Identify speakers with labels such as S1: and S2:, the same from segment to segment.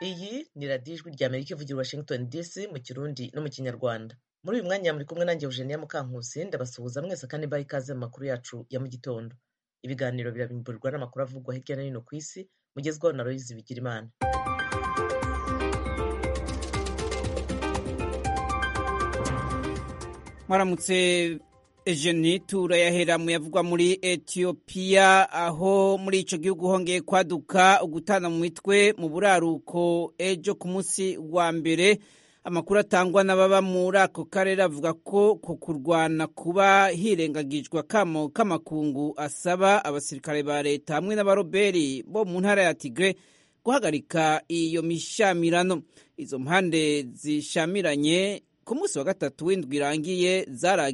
S1: iyi ni radiyo ijwi rya amerika ivugira washington dc mu kirundi no mu kinyarwanda muri uyu mwanya muri kumwe nanjye eugenia mukankusi ndabasuhuza mwese kandi baha ikaze mu makuru yacu ya mu gitondo ibiganiro birabimburirwa n'amakuru avugwa hirya no hino ku isi mugezwaho na royizi bigirimana
S2: mwaramutse ejeni turayahera mu yavugwa muri etiyopiya aho muri icyo gihugu hongeye kwaduka ugutana mu mitwe mu buraruko ejo ku munsi wa mbere amakuru atangwa n'ababa muri ako karere avuga ko ku kurwana kuba hirengagijwe akamo k'amakungu asaba abasirikare ba leta hamwe n'abaroberi bo mu ntara ya tigre guhagarika iyo mishamirano izo mpande zishamiranye ku munsi wa gatatu w'indwi irangiye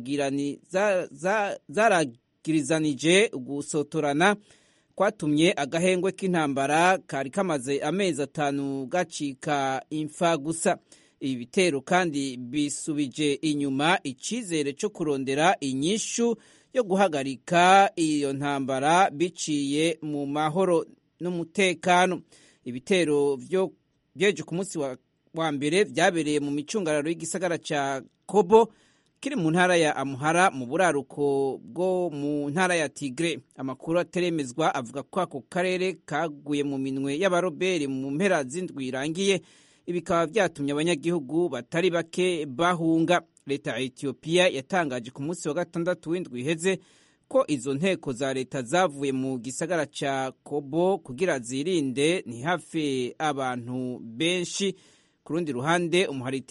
S2: zaragirizanije gusotorana kwatumye agahengwe k'intambara kari kamaze amezi atanu gacika imfa gusa ibi bitero kandi bisubije inyuma icyizere cyo kurondera inyishu yo guhagarika iyo ntambara biciye mu mahoro n'umutekano ibitero byeje ku munsi wa wa mbere byabereye mu micungararo y'igisagara cya kobo kiri mu ntara ya amuhara mu buraruko bwo mu ntara ya tigre amakuru ateremezwa avuga ko ako karere kaguye mu minwe y'abaroberi mu mpera z'indwi irangiye bikaba byatumye abanyagihugu batari bake bahunga leta ya etiyopiya yatangaje ku munsi wa gatandatu w'indwi iheze ko izo nteko za leta zavuye mu gisagara cya kobo kugira zirinde ntihafe abantu benshi ku rundi ruhande umuhari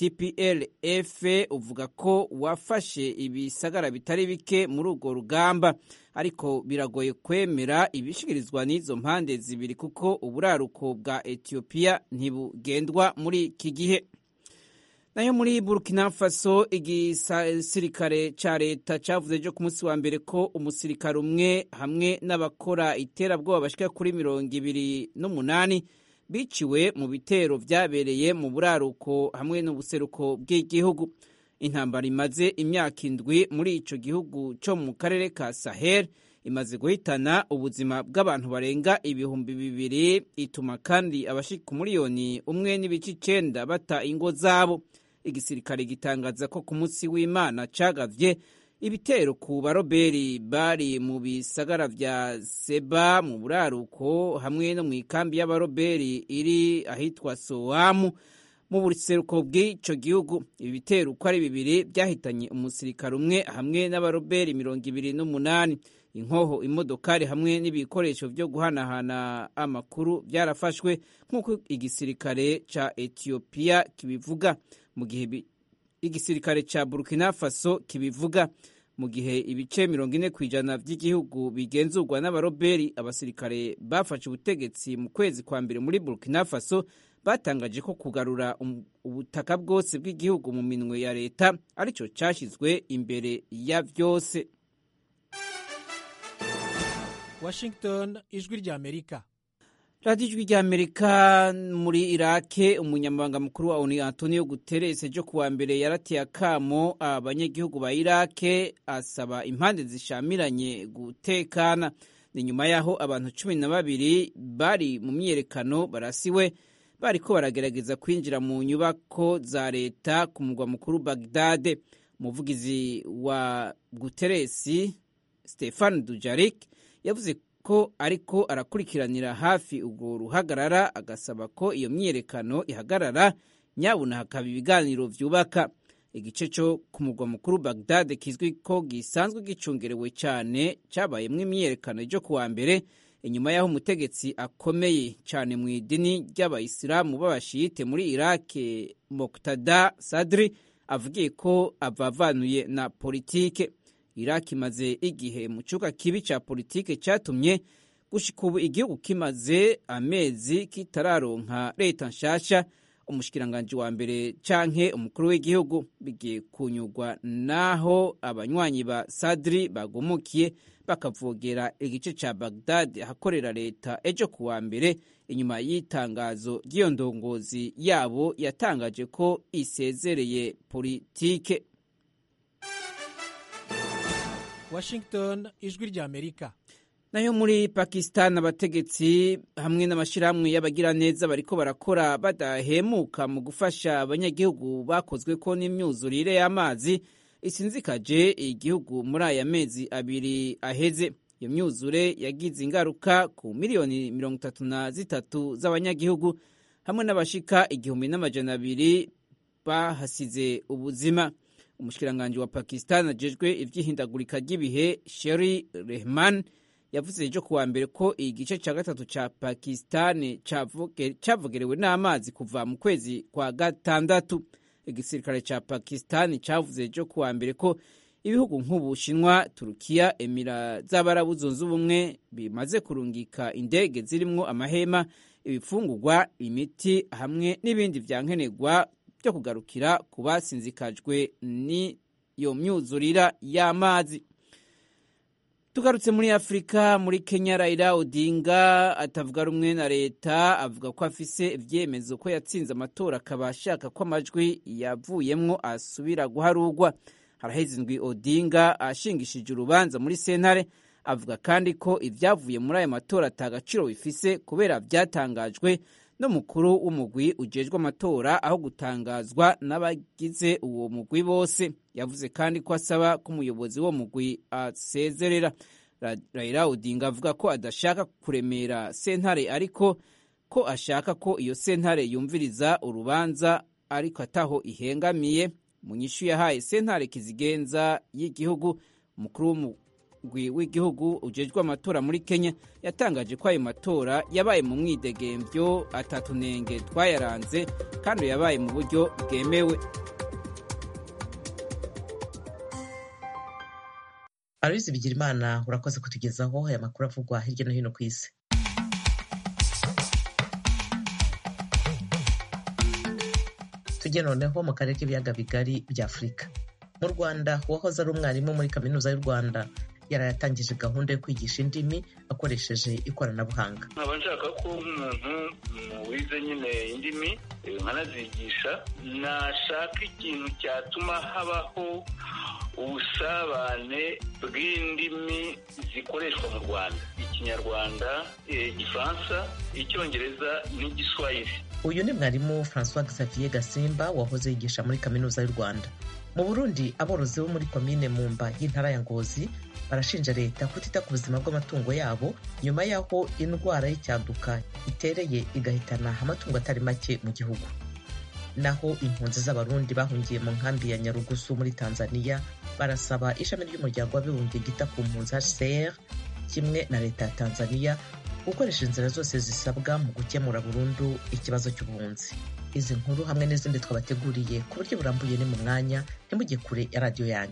S2: tplf uvuga ko wafashe ibisagara bitari bike muri urwo rugamba ariko biragoye kwemera ibishikirizwa n'izo mpande zibiri kuko uburaruko bwa etiyopiya ntibugendwa muri iki gihe nayo muri burkina faso igisirikare cya leta cyavuze ejo ku munsi wa mbere ko umusirikare umwe hamwe n'abakora iterabwoba bashyika kuri mirongo ibiri n'umunani biciwe mu bitero byabereye mu buraruko hamwe n'ubuseruko bw'igihugu intambara imaze imyaka indwi muri icyo gihugu cyo mu karere ka sahel imaze guhitana ubuzima bw'abantu barenga ibihumbi bibiri ituma kandi abashika umuriyoni umwe n'ibice icyenda bata ingo zabo igisirikare gitangaza ko ku munsi w'imana cagavye ibitero ku baroberi bari mu bisagara vya seba mu buraruko hamwe no mu ikambi y'abaroberi iri ahitwa sowamu mu buseruko bw'ico gihugu ibi bitero uko ari bibiri byahitanye umusirikare umwe hamwe n'abaroberi mirongo ibiri n'umunani inkoho imodokari hamwe n'ibikoresho vyo guhanahana amakuru byarafashwe nk'uko igisirikare ca etiyopiya kibivuga mu gihe igisirikare ca burkina faso kibivuga mu gihe ibice mirongo ine ku ijana by'igihugu bigenzurwa n'abaroberi abasirikare bafashe ubutegetsi mu kwezi kwa mbere muri burkina faso batangaje ko kugarura ubutaka bwose bw'igihugu mu minwe ya leta aricyo cyashyizwe imbere ya byose
S3: washington ijwi rya amerika
S2: radiyo ijwi rya amerika muri irake umunyamabanga mukuru wa oni antonio guterres ejo kuwa mbere yarateye akamo abanyagihugu ba irake asaba impande zishamiranye gutekana ni nyuma y'aho abantu cumi na babiri bari mu myiyerekano barasiwe bariko baragerageza kwinjira mu nyubako za leta ku mugwa mukuru bagdade umuvugizi wa guterres stefan dujarik yavuze ko ariko arakurikiranira hafi urwo ruhagarara agasaba ko iyo myiyerekano ihagarara nyabuna hakaba ibiganiro vyubaka igice cyo ku mugwa mukuru bagdade kizwi ko gisanzwe gicungerewe cyane cyabayemwo imyiyerekano ejo kuwa mbere inyuma y'aho umutegetsi akomeye cyane mu idini ry'abayisilamu b'abashiyite muri irake moktada sadri avugiye ko avavanuye na politike iraki imaze igihe mu cyuka kibi cya politike cyatumye gushika ubu igihugu kimaze amezi kitararonka leta nshasha umushikiranganji wa mbere canke umukuru w'igihugu bigiye kunyurwa naho abanywanyi ba sadri bagumukiye bakavogera igice ca bagdad ahakorera leta ejo kuwa mbere inyuma y'itangazo ry'iyo ndongozi yabo yatangaje ko isezereye politike
S3: washington ijwi rya amerika
S2: nayo muri pakistan abategetsi hamwe n'amashyirahamwe y'abagiraneza bariko barakora badahemuka mu gufasha abanyagihugu bakozwe ko n'imyuzurire y'amazi isinzikaje igihugu muri aya mezi abiri aheze iyo myuzure yagize ingaruka ku miliyoni mirongo itatu na zitatu z'abanyagihugu hamwe n'abashika igihumbi n'amajana abiri bahasize ubuzima umushikiranganji wa pakistan ajejwe ivy'ihindagurika ry'ibihe sheri rehman yavuze ejo kuwa mbere ko igice cya gatatu cya pakistan cavogerewe n'amazi kuva mu kwezi kwa gatandatu igisirikare cya pakistan cyavuze ejo kuwa mbere ko ibihugu nk'ubushinwa turukiya emira z'abarabu zunze ubumwe bimaze kurungika indege zirimwo amahema ibifungurwa imiti hamwe n'ibindi vyankenerwa byo kugarukira ku basinzikajwe n'iyo myuzurira y'amazi tugarutse muri afurika muri kenya raila odinga atavuga rumwe na leta avuga ko afise ivyemezo ko yatsinze amatora akaba ashaka ko amajwi yavuyemwo asubira guharurwa haraheze indwi odinga ashingishije urubanza muri sentare avuga kandi ko ibyavuye muri aya matora atagaciro bifise kubera byatangajwe n'umukuru w'umugwi ujejwe amatora aho gutangazwa n'abagize uwo mugwi bose yavuze kandi ko asaba ko umuyobozi w'uwo mugwi asezerera Raila Odinga avuga ko adashaka kuremera sentare ariko ko ashaka ko iyo sentare yumviriza urubanza ariko ataho ihengamiye mu nyishu yahaye sentare kizigenza y'igihugu umukuru w'umugwi w'igihugu ujejwe amatora muri Kenya yatangaje ko ayo matora yabaye mu mwidegemvyo atatunenge twayaranze kandi yabaye mu buryo bwemewe
S1: Aloyizi Bigirimana urakoze kutugezaho aya makuru avugwa hirya no hino ku isi tujye noneho mu karere k'ibiyaga bigari bya afurika mu rwanda uwahoze ari umwarimu muri kaminuza y'u rwanda yarayatangije gahunda yo kwigisha indimi akoresheje ikoranabuhanga
S4: nkaba nshaka ko nk'umuntu wize nyine indimi nkanazigisha nashaka ikintu cyatuma habaho ubusabane bw'indimi zikoreshwa mu rwanda ikinyarwanda igifaransa icyongereza n'igiswahili
S1: uyu ni mwarimu francois xavier gasimba wahoze yigisha muri kaminuza y'u rwanda mu burundi aborozi bo muri komine mumba y'intara ya ngozi barashinja leta kutita ku buzima bw'amatungo yabo nyuma y'aho indwara y'icyaduka itereye igahitana amatungo atari make mu gihugu naho impunzi z'abarundi bahungiye mu nkambi ya nyarugusu muri tanzania barasaba ishami ry'umuryango w'abibumbye ryita ku mpunzi hcr kimwe na leta ya tanzania gukoresha inzira zose zisabwa mu gukemura burundu ikibazo cy'ubuhunzi izi nkuru hamwe n'izindi twabateguriye ku buryo burambuye ni mu mwanya ntimujye kure ya radiyo yanyu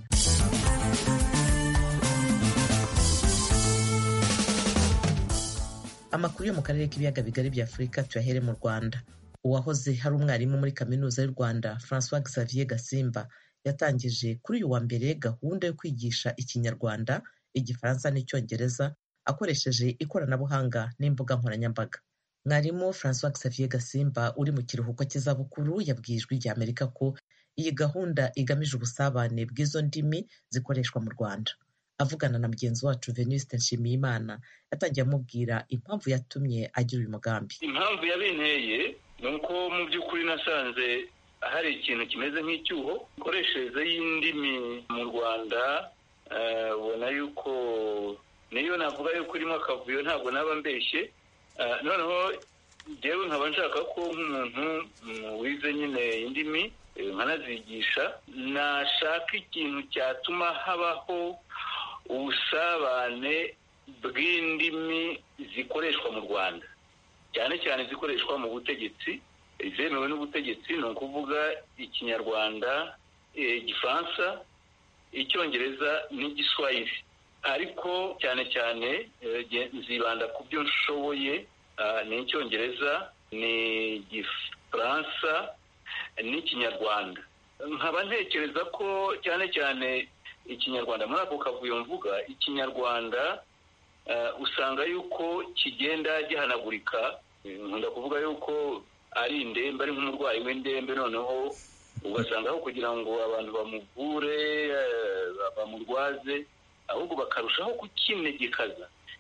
S1: amakuru yo mu karere k'ibiyaga bigari bya afurika tuyahere mu rwanda uwahoze hari umwarimu muri kaminuza y'u rwanda francois xavier gasimba yatangije kuri uyu wa mbere gahunda yo kwigisha ikinyarwanda igifaransa n'icyongereza akoresheje ikoranabuhanga n'imbuga nkoranyambaga mwarimu francois xavier gasimba uri mu kiruhuko cy'izabukuru yabwiye ijwi rya amerika ko iyi gahunda igamije ubusabane bw'izo ndimi zikoreshwa mu rwanda avugana na mugenzi wacu venuste nshimiyimana yatangiye amubwira impamvu yatumye agira uyu mugambi
S4: impamvu yabinteye ni uko mu by'ukuri nasanze hari ikintu kimeze nk'icyuho imikoreshereze y'indimi mu rwanda ubona yuko niyo navuga yuko irimo akavuyo ntabwo naba mbeshye noneho ngewe nkaba nshaka ko nk'umuntu wize nyine indimi nkanazigisha nashaka ikintu cyatuma habaho ubusabane bw'indimi zikoreshwa mu rwanda cyane cyane zikoreshwa mu butegetsi zemewe n'ubutegetsi ni ukuvuga ikinyarwanda igifaransa icyongereza n'igiswahili ariko cyane cyane nzibanda ku byo nshoboye ni icyongereza ni igifaransa n'ikinyarwanda nkaba ntekereza ko cyane cyane ikinyarwanda muri ako kavuyo mvuga ikinyarwanda usanga yuko kigenda gihanagurika nkunda kuvuga yuko ari indembe ari nk'umurwayi w'indembe noneho ugasanga aho kugira ngo abantu bamuvure bamurwaze ahubwo bakarushaho kukinegekaza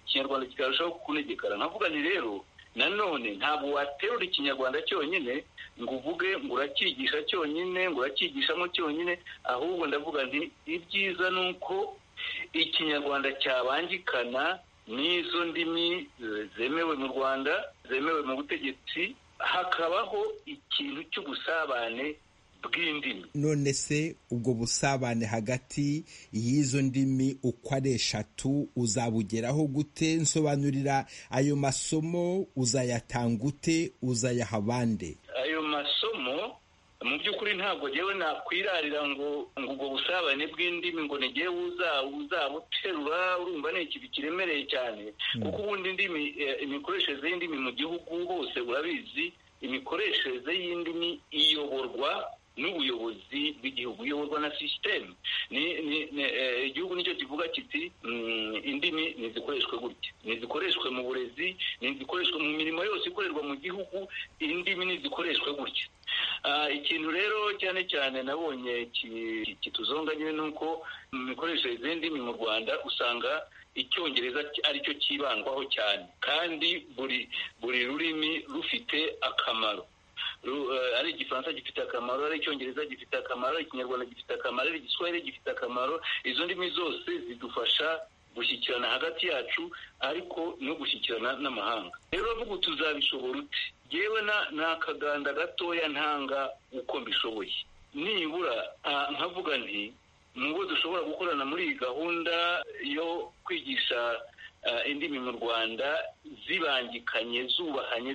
S4: ikinyarwanda kikarushaho kunegekara nkavuga nti rero nanone ntabwo waterura ikinyarwanda cyonyine ngo uvuge ngo urakigisha cyonyine ngo urakigishamo cyonyine ahubwo ndavuga nti ibyiza ni uko ikinyarwanda cyabangikana n'izo ndimi zemewe mu rwanda zemewe mu butegetsi hakabaho ikintu cy'ubusabane bw'indimi
S5: none se ubwo busabane hagati y'izo ndimi uko ari eshatu uzabugeraho gute nsobanurira ayo masomo uzayatanga ute uzayaha abande
S4: ayo masomo mu by'ukuri ntabwo ngewe nakwirarira ngo ngo ubwo busabane bw'indimi ngo ni ngewe uzabuterura urumva ni ikintu kiremereye cyane kuko ubundi indimi imikoreshereze y'indimi mu gihugu hose urabizi imikoreshereze y'indimi iyoborwa n'ubuyobozi bw'igihugu iyoborwa na sisiteme igihugu nicyo kivuga kiti indimi ntizikoreshwe gutya ntizikoreshwe mu burezi ntizikoreshwe mu mirimo yose ikorerwa mu gihugu indimi ntizikoreshwe gutya ikintu rero cyane cyane nabonye kituzonga nyine ni uko mu mikoreshereze y'indimi mu rwanda usanga icyongereza aricyo cyibandwaho cyane kandi buri buri rurimi rufite akamaro ari igifaransa gifite akamaro ari icyongereza gifite akamaro ari ikinyarwanda gifite akamaro ari igiswahili gifite akamaro izo ndimi zose zidufasha gushyikirana hagati yacu ariko no gushyikirana n'amahanga rero bavuga tuzabishobora ute yewe ni akaganda gatoya ntanga uko mbishoboye nibura nkavuga nti nubwo dushobora gukorana muri iyi gahunda yo kwigisha indimi mu rwanda zibangikanye zubahanye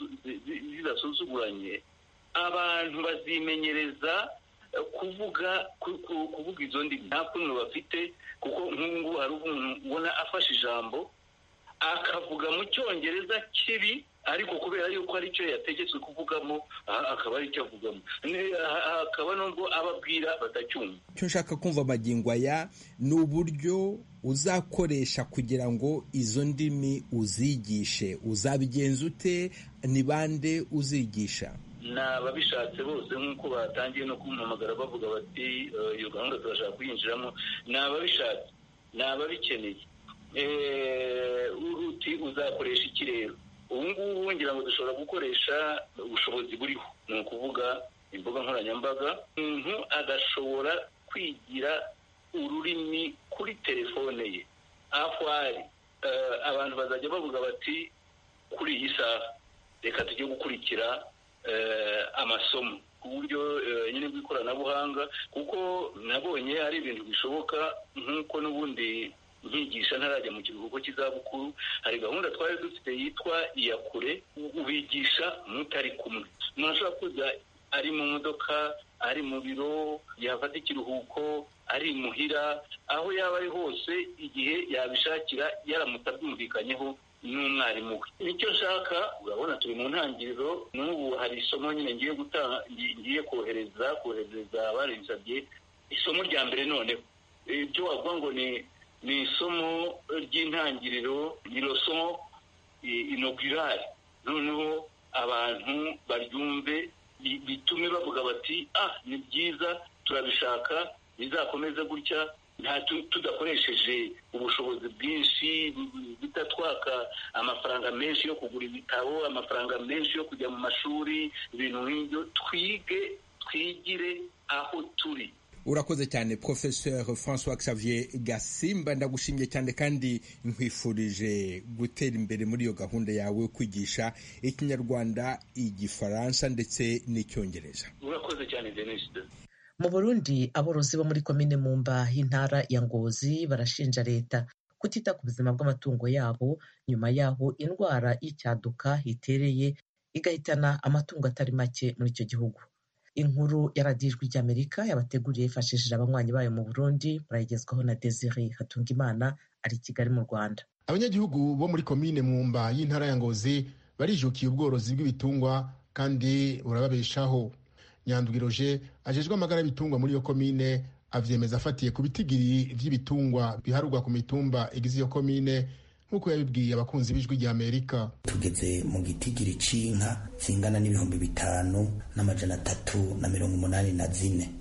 S4: zidasuzuguranye abantu bazimenyereza kuvuga kuvuga izo ndimi nta kuntu bafite kuko nk'ubu ngubu hari umuntu ubona afashe ijambo akavuga mu cyongereza kibi ariko kubera yuko aricyo yategetswe kuvugamo akaba aricyo avugamo hakaba nubwo ababwira batacyumva
S5: icyo nshaka kumva amagingo aya ni uburyo uzakoresha kugira ngo izo ndimi uzigishe uzabigenza ute ni bande uzigisha
S4: ni ababishatse bose nk'uko batangiye no kumpamagara bavuga bati iyo gahunda turashaka kuyinjiramo ni ababishatse ni ababikeneye uti uzakoresha iki rero ubu ngubu ngira ngo dushobora gukoresha ubushobozi buriho ni ukuvuga imbuga nkoranyambaga umuntu agashobora kwigira ururimi kuri telefone ye aho ari abantu bazajya bavuga bati kuri iyi saha reka tujye gukurikira amasomo ku buryo nyine bw'ikoranabuhanga kuko nabonye ari ibintu bishoboka nk'uko n'ubundi nkigisha ntarajya mu kiruhuko cy'izabukuru hari gahunda twari dufite yitwa iyakure ubigisha mutari kumwe umuntu ashobora kuza ari mu modoka ari mu biro yafata ikiruhuko ari imuhira aho yaba ari hose igihe yabishakira yaramutse abyumvikanyeho n'umwarimu we nicyo nshaka urabona turi mu ntangiriro n'ubu hari isomo nyine ngiye gutanga ngiye kohereza kohereza abarinsabye isomo rya mbere noneho ibyo wavuga ngo ni ni isomo ry'intangiriro ni isomo inogirari noneho abantu baryumve bitume bavuga bati ah ni byiza turabishaka bizakomeze gutya tudakoresheje ubushobozi bwinshi bitatwaka amafaranga menshi yo kugura ibitabo amafaranga menshi yo kujya mu mashuri ibintu nk'ibyo twige twigire aho turi
S5: urakoze cyane professeur francois xavier gasimba ndagushimye cyane kandi nkwifurije gutera imbere muri iyo gahunda yawe yo kwigisha ikinyarwanda igifaransa ndetse n'icyongereza
S4: urakoze cyane denise
S1: mu burundi aborozi bo muri komine mumba y'intara ya ngozi barashinja leta kutita ku buzima bw'amatungo yabo nyuma yaho indwara y'icyaduka itereye igahitana amatungo atari make muri icyo gihugu inkuru ya radiyo ijwi ry'amerika yabateguriye yifashishije abanywanyi bayo mu burundi barayigezwaho na desire hatungimana ari i kigali mu rwanda
S6: abanyagihugu bo muri komine mwumba y'intara ya ngozi barijukiye ubworozi bw'ibitungwa kandi burababeshaho nyandwiroje ajejwe amagara y'ibitungwa muri iyo komine avyemeza afatiye ku bitigiri vy'ibitungwa biharurwa ku mitumba igize iyo komine nk'uko yabibwiye abakunzi b'ijwi rya amerika
S7: tugeze mu gitigiri c'inka zingana n'ibihumbi bitanu n'amajana atatu na mirongo umunani na zine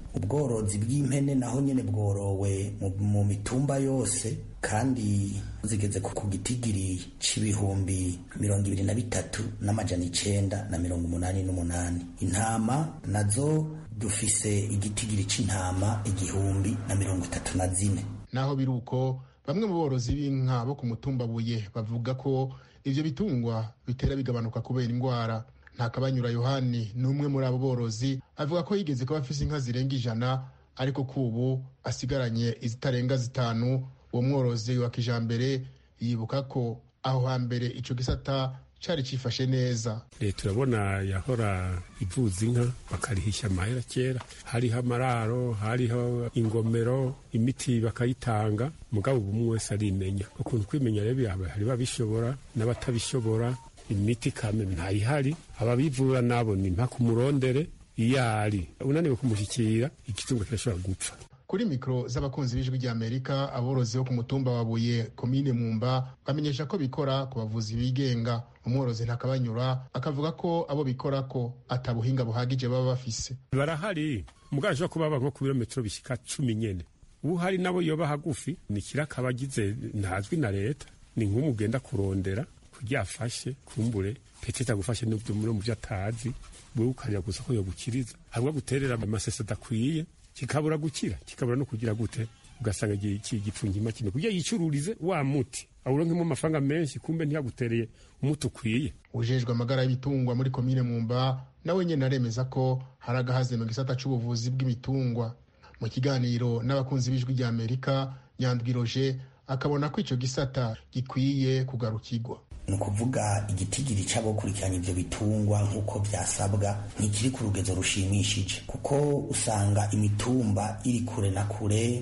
S7: ubworozi bw'impene naho nyene bworowe mu mitumba yose kandi zigeze ku gitigiri c'ibihumbi mirongo ibiri na bitatu n'amajana icenda na mirongo umunani n'umunani intama nazo dufise igitigiri c'intama igihumbi na mirongo itatu na zine
S6: naho biri uko bamwe mu borozi b'inka bo ku mutumba buye bavuga ko ivyo bitungwa bitera bigabanuka kubera indwara ntakabanyura yohani ni umwe muri abo borozi avuga ko yigeze kuba afise inka zirenga ijana ariko kubu asigaranye izitarenga zitanu uwo mworozi wa kijambere yibuka ko aho hambere ico gisata cari cifashe neza
S8: leta urabona yahora ivuza inka bakarihisha amahera kera hariho amararo hariho ingomero imiti bakayitanga mugabo ubu umwe wese arimenya ukuntu kwimenya rero hari babishobora n'abatabishobora imiti kame ntayihari ababivura nabo ni mpaka umurondere iyo ari unaniwe kumushyikira igitungo kirashobora gupfa
S6: kuri mikoro z'abakunzi b'ijwi ry'amerika aborozi bo ku mutumba wa buye komine mwumba bamenyesha ko bikora ku bavuzi bigenga umworozi ntakabanyura akavuga ko abo bikora ko atabuhinga buhagije baba bafise
S8: barahari mugabo ashobora kuba baba nko ku birometero bishyika cumi nyene uhari nabo yoba hagufi ni kiraka abagize ntazwi na leta ni nk'umugenda kurondera kugira afashe kumbure petete agufashe n'ibyo mu byo atazi wewe ukarira gusa ko yogukiriza ahubwo guterera amasese adakwiye kikabura gukira kikabura no kugira gute ugasanga igipfunyima kimwe kugira yicururize wa muti awuronkemo amafaranga menshi kumbe ntiyagutereye umuti ukwiye
S6: ujejwe amagara y'ibitungwa muri komine mwumba nawe nyene aremeza ko hari agahaze mu gisata c'ubuvuzi bw'ibitungwa mu kiganiro n'abakunzi b'ijwi rya amerika nyandwi roje akabona ko ico gisata gikwiye kugarukirwa
S7: ni ukuvuga igitigiri c'abokurikiranya ivyo bitungwa nk'uko vyasabwa ntikiri ku rugezo rushimishije kuko usanga imitumba iri kure na kure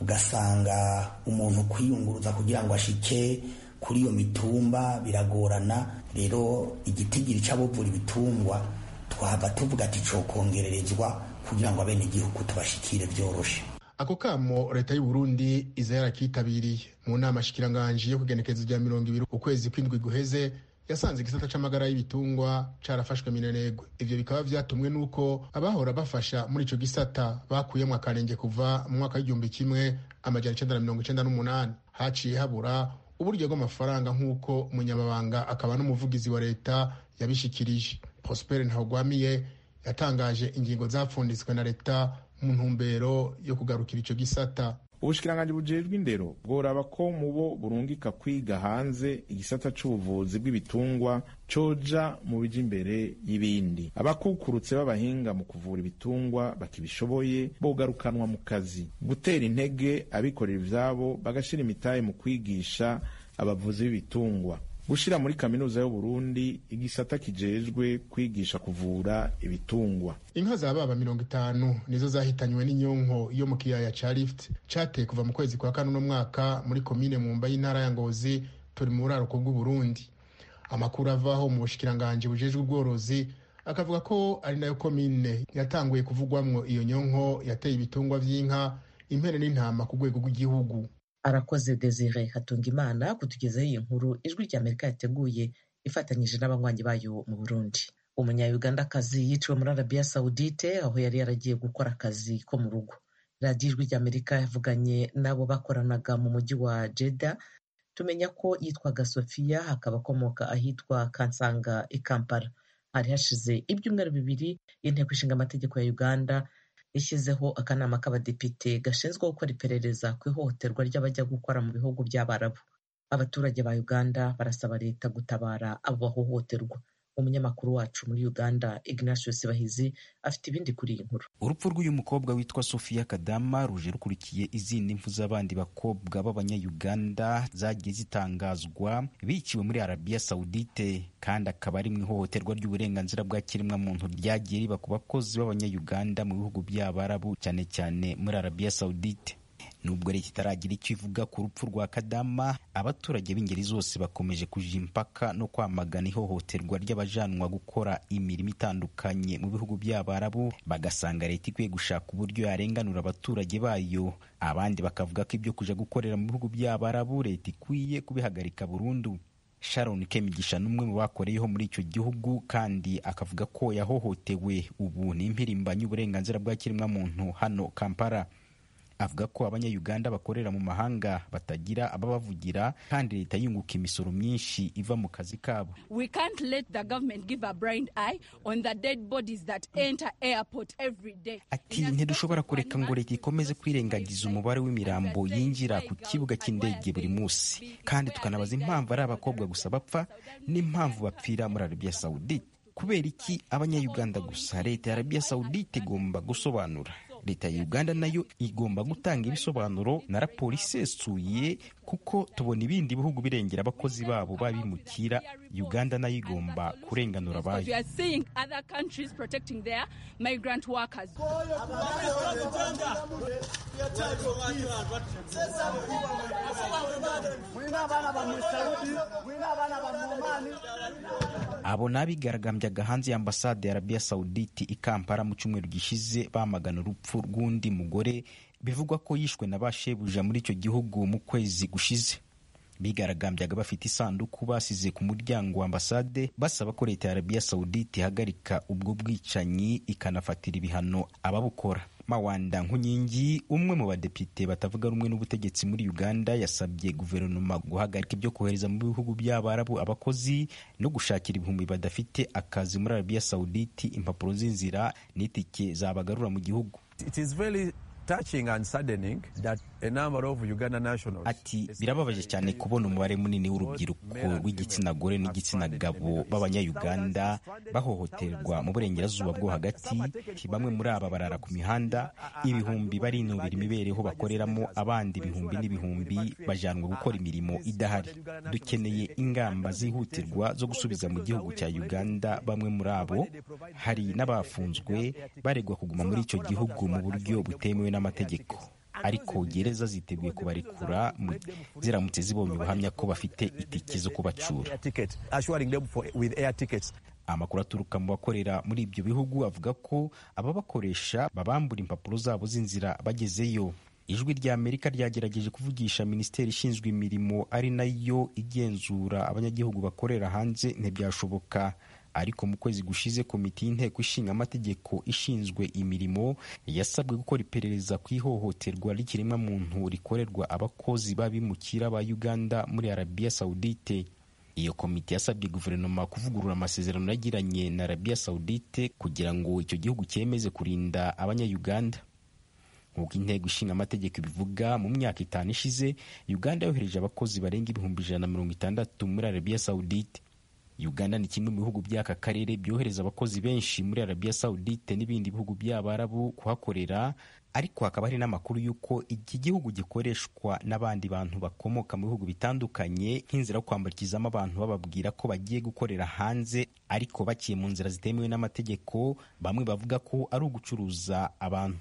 S7: ugasanga umuntu kwiyunguruza kugira ngo ashike kuri iyo mitumba biragorana rero igitigiri c'abovura ibitungwa twaba tuvuga ati cokongererezwa kugira ngo abenegihugu tubashikire vyoroshe
S6: ako kamo leta y'u Burundi iza yarakitabiriye mu nama shikiranganji yo kugenekereza rya mirongo ibiri ukwezi kw'indwi guheze yasanze igisata c'amagara y'ibitungwa carafashwe minenegwe ivyo bikaba vyatumwe n'uko abahora bafasha muri ico gisata bakuyemwo akarenge kuva mu mwaka w'igihumbi kimwe amajana icenda na mirongo icenda n'umunani haciye habura uburyo bw'amafaranga nk'uko umunyamabanga akaba n'umuvugizi wa leta yabishikirije prosper ntawugwamiye yatangaje ingingo zapfunditswe na leta mu ntumbero yo kugarukira ico gisata
S9: ubushikiranganji bujejwe indero bworaba ko mu bo burungika kwiga hanze igisata c'ubuvuzi bw'ibitungwa coja mu bija imbere y'ibindi abakukurutse b'abahinga mu kuvura ibitungwa bakibishoboye bogarukanwa mu kazi gutera intege abikorera ivyabo bagashira imitahe mu kwigisha abavuzi b'ibitungwa gushira muri kaminuza y'uburundi igisata kijejwe kwigisha kuvura ibitungwa
S6: inka za baba mirongo itanu nizo zahitanywe n'inyonko yo mu kiyaya ca lift cateye kuva mu kwezi kwa kane uno mwaka muri komine mumba y'intara ya ngozi turi mu buraruko bw'uburundi amakuru avaho mu bushikiranganji bujejwe ubworozi akavuga ko ari nayo komine yatanguye kuvugwamwo iyo nyonko yateye ibitungwa vy'inka impene n'intama ku rwego rw'igihugu
S1: arakoze desire hatungimana kutugezaho iyi nkuru ijwi rya amerika yateguye ifatanyije n'abanywanyi bayo mu burundi umunya-ugandakazi yiciwe muri arabiya sawudite aho yari yaragiye gukora akazi ko mu rugo radiyo ijwi rya amerika yavuganye n'abo bakoranaga mu mujyi wa jeda tumenya ko yitwaga sofiya hakaba akomoka ahitwa kansanga i kampala hari hashize ibyumweru bibiri inteko ishinga amategeko ya uganda yashyizeho akanama k'abadepite gashinzwe gukora iperereza ku ihohoterwa ry'abajya gukora mu bihugu by'abarabu abaturage ba uganda barasaba leta gutabara abo bahohoterwa umunyamakuru wacu muri uganda ignatius bahizi afite ibindi kuri iyi nkuru
S10: urupfu rw'uyu mukobwa witwa sofia kadama ruje rukurikiye izindi mfu z'abandi bakobwa b'abanyayuganda zagiye zitangazwa biciwe muri arabiya sawudite kandi akaba ari mu ihohoterwa ry'uburenganzira bwa kiremwamuntu ryagiye riba ku bakozi b'abanyayuganda mu bihugu by'abarabu cyane cyane muri arabiya sawudite nubwo leta itaragira icyo ivuga ku rupfu rwa kadama abaturage b'ingeri zose bakomeje kuja impaka no kwamagana ihohoterwa ry'abajanwa gukora imirimo itandukanye mu bihugu by'abarabu bagasanga leta ikwiye gushaka uburyo yarenganura abaturage bayo abandi bakavuga ko ibyo kuja gukorera mu bihugu by'abarabu leta ikwiye kubihagarika burundu sharon kemigisha n'umwe mu bakoreyeho muri icyo gihugu kandi akavuga ko yahohotewe ubu ni impirimbanyi uburenganzira bwa kiremwamuntu hano kampala avuga ko abanyayuganda bakorera mu mahanga batagira ababavugira kandi leta yunguka imisoro myinshi iva mu kazi kabo
S11: We can't let the government give a blind eye on the dead bodies that enter airport every day.
S10: ati ntidushobora kureka ngo leta ikomeze kwirengagiza umubare w'imirambo yinjira ku kibuga cy'indege buri munsi kandi tukanabaza impamvu ari abakobwa gusa bapfa n'impamvu bapfira muri arabiya sawudite kubera iki abanyayuganda gusa leta ya arabiya sawudite igomba gusobanura leta ya uganda nayo igomba gutanga ibisobanuro na raporo isesuye kuko tubona ibindi bihugu birengera abakozi babo babimukira uganda nayo igomba kurenganura
S11: Because we
S10: abayo
S11: are seeing other countries protecting their migrant workers.
S10: abo ni abigaragambyaga hanze y'ambasade ya arabiya sawuditi i kampala mu cyumweru gishize bamagana urupfu rw'undi mugore bivugwa ko yishwe na ba shebuja muri icyo gihugu mu kwezi gushize bigaragambyaga bafite isanduku basize ku muryango wa ambasade basaba ko leta ya arabiya sawuditi ihagarika ubwo bwicanyi ikanafatira ibihano ababukora mawanda nkunyingi umwe mu badepite batavuga rumwe n'ubutegetsi muri uganda yasabye guverinoma guhagarika ibyo kohereza mu bihugu by'abarabu abakozi no gushakira ibihumbi badafite akazi muri arabiya sawuditi impapuro z'inzira n'itike zabagarura mu gihugu
S12: It is very touching and saddening that a number of Uganda nationals
S10: ati birababaje cyane kubona umubare munini w'urubyiruko rw'igitsina gore n'igitsina gabo b'abanyayuganda bahohoterwa mu burengerazuba bwo hagati bamwe muri aba barara ku mihanda ibihumbi barinubira imibereho bakoreramo abandi ibihumbi n'ibihumbi bajanwa gukora imirimo idahari dukeneye ingamba zihutirwa zo gusubiza mu gihugu cya uganda bamwe muri abo hari n'abafunzwe baregwa kuguma muri icyo gihugu mu buryo butemewe n'amategeko ariko gereza ziteguye kubarekura mu- ziramutse zibonye ubuhamya ko bafite itike zo kubacura
S12: air ticket, assuring them for, with air tickets.
S10: amakuru aturuka mu bakorera muri ibyo bihugu avuga ko ababakoresha babambura impapuro zabo z'inzira bagezeyo ijwi rya amerika ryagerageje kuvugisha minisiteri ishinzwe imirimo ari nayo igenzura abanyagihugu bakorera hanze ntibyashoboka ariko mu kwezi gushize komite y'inteko ishinga amategeko ishinzwe imirimo yasabwe gukora iperereza ku ihohoterwa ry'ikiremwamuntu rikorerwa abakozi b'abimukira ba uganda muri arabiya sawudite iyo komite yasabye guverinoma kuvugurura amasezerano yagiranye na arabiya sawudite kugira ngo icyo gihugu cyemeze kurinda abanyayuganda nk'uko intego ishinga amategeko ibivuga mu myaka itanu ishize uganda yohereje abakozi barenga ibihumbi ijana na mirongo itandatu muri arabiya sawudite uganda ni kimwe mu bihugu by'aka karere byohereza abakozi benshi muri arabiya sawudite n'ibindi bihugu by'abarabu kuhakorera ariko hakaba hari n'amakuru y'uko iki gihugu gikoreshwa n'abandi bantu bakomoka mu bihugu bitandukanye nk'inzira yo kwambukizamo abantu bababwira ko bagiye gukorera hanze ariko baciye mu nzira zitemewe n'amategeko bamwe bavuga ko ari ugucuruza abantu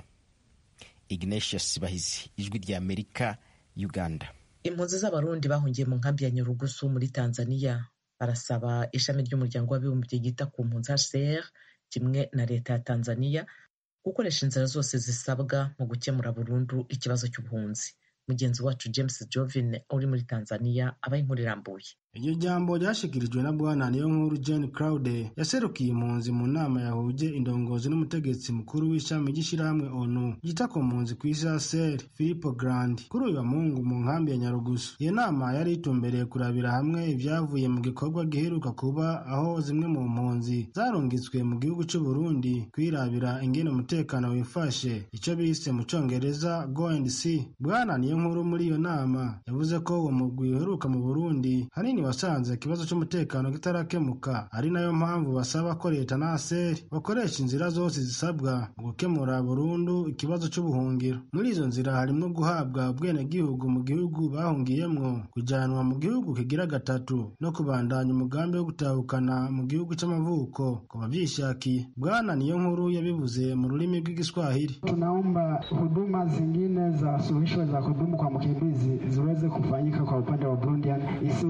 S10: ignatius bahizi ijwi rya amerika uganda
S1: impunzi z'abarundi bahungiye mu nkambi ya nyarugusu muri tanzania barasaba ishami ry'umuryango w'abibumbye ryita ku mpunzi hcr kimwe na leta ya tanzania gukoresha inzira zose zisabwa mu gukemura burundu ikibazo cy'ubuhunzi mugenzi wacu james jovin uri muri tanzania abaye inkuru irambuye
S13: iryo jambo ryashyikirijwe na bwana niyo nkuru jane claude yaserukiye impunzi mu nama yahuje indongozi n'umutegetsi mukuru w'ishami ry'ishyirahamwe onu ryita ku mpunzi ku isi aseri filipo grandi kuri uyu wa mungu mu nkambi ya nyarugusu iyo nama yari itumbereye kurabira hamwe ibyavuye mu gikorwa giheruka kuba aho zimwe mu mpunzi zarungitswe mu gihugu cy'u burundi kwirabira ingene umutekano wifashe icyo bise mu cyongereza go and see bwana niyo nkuru muri iyo nama yavuze ko uwo mugwi uheruka mu burundi hanini wasanze ikibazo cy'umutekano kitarakemuka ari nayo mpamvu basaba ko leta na aseri bakoresha inzira zose zisabwa mu gukemura burundu ikibazo cy'ubuhungiro muri izo nzira harimo guhabwa ubwenegihugu mu gihugu bahungiyemwo kujyanwa mu gihugu kigira gatatu no kubandanya umugambi wo gutahukana mu gihugu cy'amavuko ku babyishakiye bwana niyo nkuru yabivuze mu rurimi rw'igiswahili
S14: tunaomba huduma zingine za suluhisho za kudumu kwa mkimbizi ziweze kufanyika kwa upande wa Burundian isiwe ya kurejea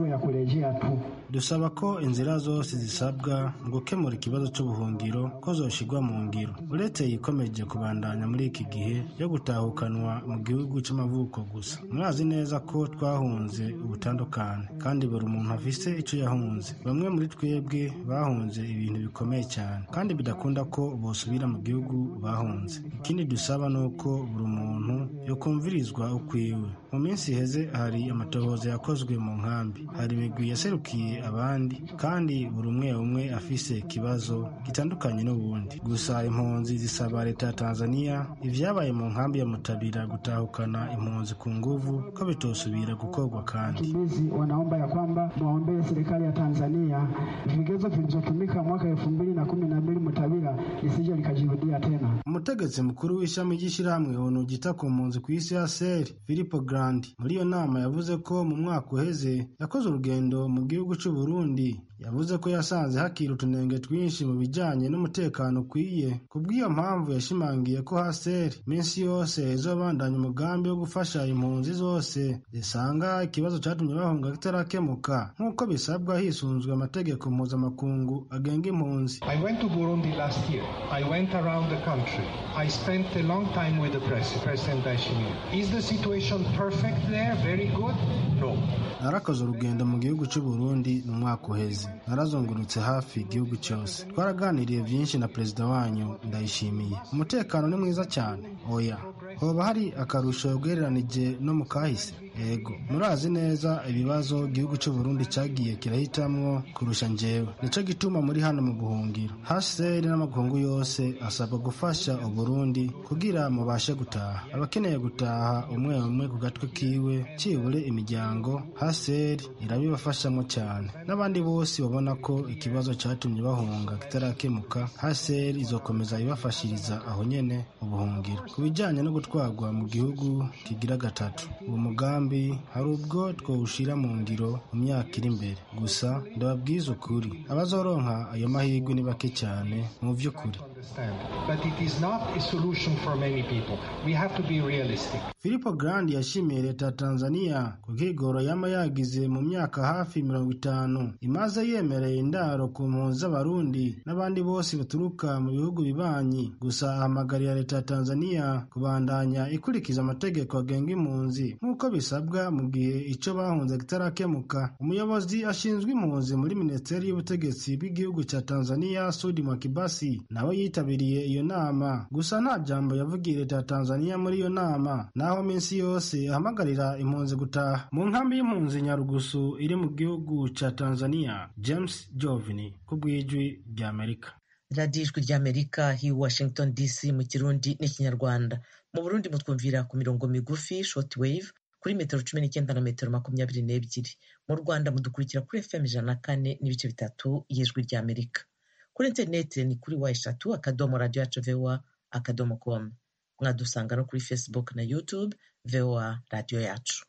S14: kurejea tu.
S13: dusaba ko inzira zose zisabwa mu gukemura ikibazo cy'ubuhungiro ko zoshigwa mu ngiro uretse yikomeje kubandanya muri iki gihe yo gutahukanwa mu gihugu cy'amavuko gusa murazi neza ko twahunze ubutandukane kandi buri muntu afise icyo yahunze bamwe muri twebwe bahunze ibintu bikomeye cyane kandi bidakunda ko bosubira mu gihugu bahunze ikindi dusaba ni uko buri muntu yokumvirizwa ukwiwe mu minsi iheze hari amatohoza yakozwe mu nkambi hari imigwi yaserukiye abandi kandi buri umwe umwe afise ikibazo gitandukanye n'ubundi gusa impunzi zisaba leta ya tanzania ibyabaye mu nkambi ya mutabira gutahukana impunzi ku nguvu ko bitosubira gukorwa kandi
S14: Wakimbizi wanaomba ya kwamba mwaombee serikali ya Tanzania vigezo vilivyotumika mwaka elfu mbili na kumi na mbili Mutavira lisije likajirudia tena.
S13: umutegetsi mukuru w'ishami ry'ishyirahamwe onu ryita ku mpunzi ku isi ya seri filipo grandi muri iyo nama yavuze ko mu mwaka uheze yakoze urugendo mu gihugu cy'u Burundi yavuze ko yasanze hakiri utunenge twinshi mu bijyanye n'umutekano ukwiye ku bw'iyo mpamvu yashimangiye ko haseri iminsi yose izobandanya umugambi wo gufasha impunzi zose zisanga ikibazo cyatumye bahunga kitarakemuka nk'uko bisabwa hisunzwe amategeko mpuzamakungu agenga impunzi
S15: I went to Burundi last year. I went around the country. I spent a long time with the president, President Ndayishimiye. Is the situation perfect there? Very good? No.
S13: narakoze urugendo mu gihugu cy'u Burundi mu mwaka uheze narazungurutse hafi igihugu cyose twaraganiriye byinshi na perezida wanyu ndayishimiye umutekano ni mwiza cyane oya hoba hari akarusho ugereranije no mu kahise yego murazi neza ibibazo igihugu cy'u Burundi cyagiye kirahitamwo kurusha njyewe nicyo gituma muri hano mu buhungiro hcr n'amakungu yose asabwa gufasha uburundi kugira mubashe gutaha abakeneye gutaha umwe umwe ku gatwe kiwe cyibure imiryango hcr irabibafashamo cyane n'abandi bose babona ko ikibazo cyatumye bahunga kitarakemuka hcr izokomeza ibafashiriza aho nyene ubuhungiro ku bijyanye no gutwarwa mu gihugu kigira gatatu uwo mugambi hari ubwo twawushyira mu ngiro mu myaka iri imbere gusa ndababwiza ukuri abazoronka ayo mahirwe ni bake cyane mu by'ukuri
S15: But it is not a solution for many people. We have to be realistic.
S13: filipo grandi yashimiye leta ya tanzania ku bwigoro yama yagize mu myaka hafi mirongo itanu imaze yemereye indaro ku mpunzi z'abarundi n'abandi bose baturuka mu bihugu bibanyi gusa ahamagarira leta ya tanzania kubandanya ikurikiza amategeko agenga impunzi nk'uko bisabwa mu gihe icyo bahunze kitarakemuka umuyobozi ashinzwe impunzi muri minisiteri y'ubutegetsi bw'igihugu cya tanzania sudi mwakibasi nawe yitabiriye iyo nama gusa nta jambo yavugiye leta ya tanzania muri iyo nama naho minsi yose ahamagarira impunzi gutaha mu nkambi y'impunzi nyarugusu iri mu gihugu cya tanzania james jovini ku bw'ijwi ry'amerika
S1: radiyo ijwi ry'amerika hi washington dc mu kirundi n'ikinyarwanda mu burundi mutwumvira ku mirongo migufi short wave kuri metero cumi n'icyenda na metero makumyabiri n'ebyiri mu rwanda mudukurikira kuri fm ijana na kane n'ibice bitatu y'ijwi ry'amerika kuri interineti ni kuri wa eshatu akadomo radiyo yacu voa akadomo com mwadusanga no kuri facebook na youtube voa radiyo yacu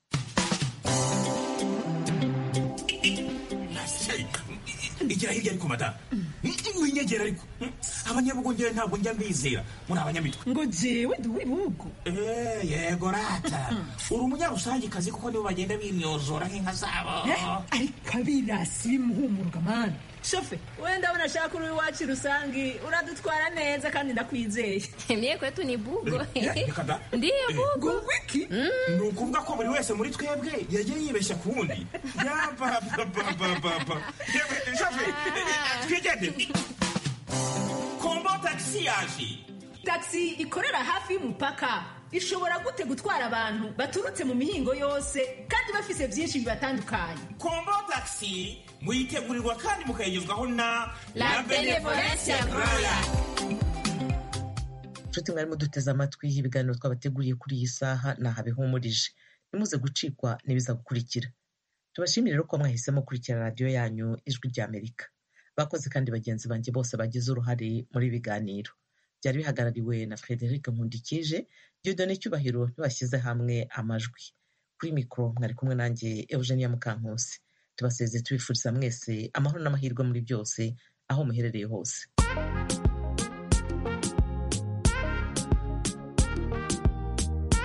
S16: igira hirya ariko madamu winyegera ariko abanyabugongera ntabwo njya mbizera muri abanyamitwe
S17: ngo jewe ndi uw'ibihugu
S16: Eh, yego rata uri umunyarusangikazi kuko nibo bagenda bimyozora nk'inka zabo
S17: ariko abirasi bimuhumuruka mani shofe we ndabona ashaka uri iwacu rusangi uradutwara neza kandi ndakwizeye
S18: Mie kwetu ni bugo.
S16: reka da
S18: Ndiyo bugo.
S17: wiki
S16: ni ukuvuga ko buri wese muri twebwe yagiye yibeshya ku wundi yabababababa twigende kombo tagisi yaje
S17: taxi ikorera hafi y'umupaka ishobora gute gutwara abantu baturutse mu mihingo yose kandi bafise byinshi bibatandukanye
S16: kombo tagisi muyitegurirwa kandi mukayigezwaho na
S18: La Benevolencia Royal.
S1: nshuti mwari muduteze amatwi ibiganiro twabateguriye kuri iyi saha naha bihumurije nimuze gucikwa n'ibiza gukurikira tubashimire rero ko mwahisemo kurikira radiyo yanyu ijwi ry'amerika bakoze kandi bagenzi banjye bose bagize uruhare muri ibi biganiro byari bihagarariwe na frederic nkundikije dieudonne cyubahiro ntibashyize hamwe amajwi kuri mikoro mwari kumwe nanjye eugenia mukankusi tubaseze tubifuriza mwese amahoro n'amahirwe muri byose aho muherereye hose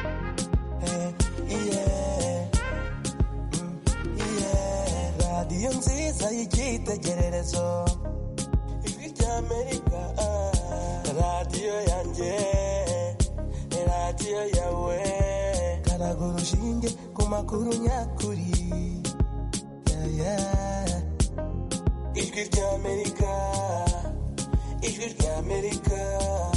S19: radiyo myiza y'icyitegererezo ijwi ry'amerika radiyo yanjye radiyo yawe karaga urushinge ku makuru nyakuri Yeah, yeah. ijwi ry'amerika ijwi ry'amerika